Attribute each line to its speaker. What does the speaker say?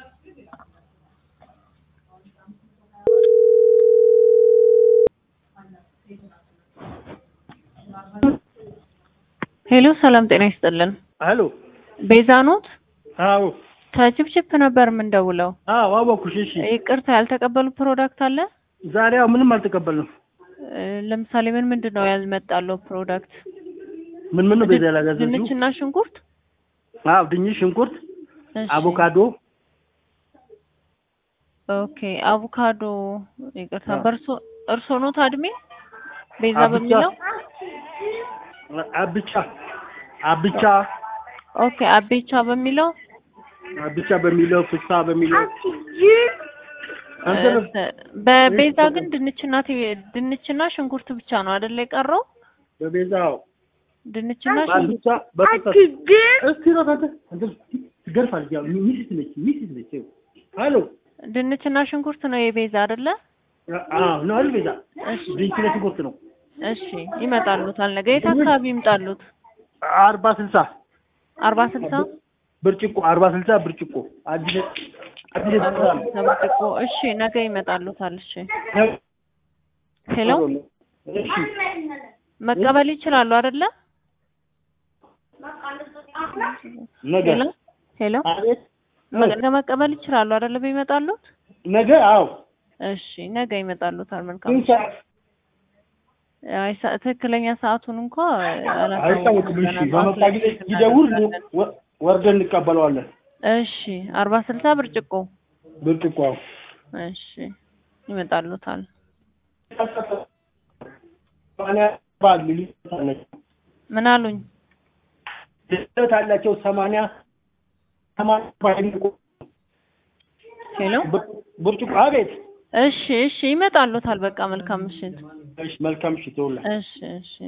Speaker 1: ሄሎ ሰላም ጤና ይስጥልን።
Speaker 2: ሄሎ
Speaker 1: ቤዛ ኖት?
Speaker 2: አዎ
Speaker 1: ከችፕችፕ ነበር የምንደውለው።
Speaker 2: አዎ አወኩሽ። እሺ
Speaker 1: ይቅርታ ያልተቀበሉ ፕሮዳክት አለ?
Speaker 2: ዛሬ ያው ምንም አልተቀበልንም።
Speaker 1: እ፣ ለምሳሌ ምን ምንድን ነው ያልመጣለው ፕሮዳክት?
Speaker 2: ምን ምን ነው ቤዛ ያላገዘችው?
Speaker 1: ድንችና ሽንኩርት።
Speaker 2: አዎ ድንች፣ ሽንኩርት፣
Speaker 1: እሺ።
Speaker 2: አቮካዶ
Speaker 1: ኦኬ አቮካዶ። ይቅርታ
Speaker 2: አዎ።
Speaker 1: በርሶ እርሶ ኖት አድሜ ቤዛ
Speaker 2: አብቻ
Speaker 1: በሚለው
Speaker 2: አብቻ አብቻ
Speaker 1: ኦኬ አቤቻ በሚለው
Speaker 2: አብቻ በሚለው ፍሳ በሚለው አንተ ነው
Speaker 1: እ፣ በቤዛ ግን ድንችና ቲ- ድንችና ሽንኩርት ብቻ ነው አይደለ የቀረው?
Speaker 2: በቤዛው
Speaker 1: ድንችና ሽንኩርት
Speaker 2: አብቻ በፍሳ እስቲ ነው አንተ አንተ ትገርፋለች። ያው ሚስት ነች ሚስት ነች። ሄሎ
Speaker 1: ድንችና ሽንኩርት ነው የቤዛ አይደለ?
Speaker 2: አዎ ነው አይደል ቤዛ
Speaker 1: እሺ
Speaker 2: ድንች ለሽንኩርት ነው
Speaker 1: እሺ ይመጣሉታል። ነገ የት አካባቢ ይምጣሉት?
Speaker 2: አርባ ስልሳ
Speaker 1: አርባ ስልሳ
Speaker 2: ብርጭቆ አርባ ስልሳ ብርጭቆ አዲስ አዲስ የተሰራ ነው።
Speaker 1: ተብርጭቆ። እሺ ነገ ይመጣሉታል። እሺ ሄሎ
Speaker 2: እሺ
Speaker 1: መቀበል ይችላሉ አይደለ?
Speaker 2: ነገ
Speaker 1: ሄሎ ሄሎ
Speaker 2: አቤት
Speaker 1: ነገ መቀበል ይችላሉ አይደለ? ቢመጣሉት
Speaker 2: ነገ አዎ
Speaker 1: እሺ ነገ ይመጣሉታል። መልካም
Speaker 2: ስንት ሰዓት
Speaker 1: አይ ሰ- ትክክለኛ ሰዓቱን እንኳ
Speaker 2: አይታወቅም። እሺ በመጣ ጊዜ ይደውል ወ- ወርደን እንቀበለዋለን።
Speaker 1: እሺ አርባ ስልሳ ብርጭቆ
Speaker 2: ብርጭቆ አዎ
Speaker 1: እሺ ይመጣሉታል።
Speaker 2: ሰማንያ ባል ልዩነት አላቸው
Speaker 1: ምን አሉኝ?
Speaker 2: ልዩነት አላቸው ሰማንያ ሰማንያ ባል
Speaker 1: ሄሎ
Speaker 2: ብርጭቆ አቤት
Speaker 1: እሺ እሺ ይመጣሉታል። በቃ መልካም ምሽት።
Speaker 2: እሺ መልካም እሺ ተውላ
Speaker 1: እሺ እሺ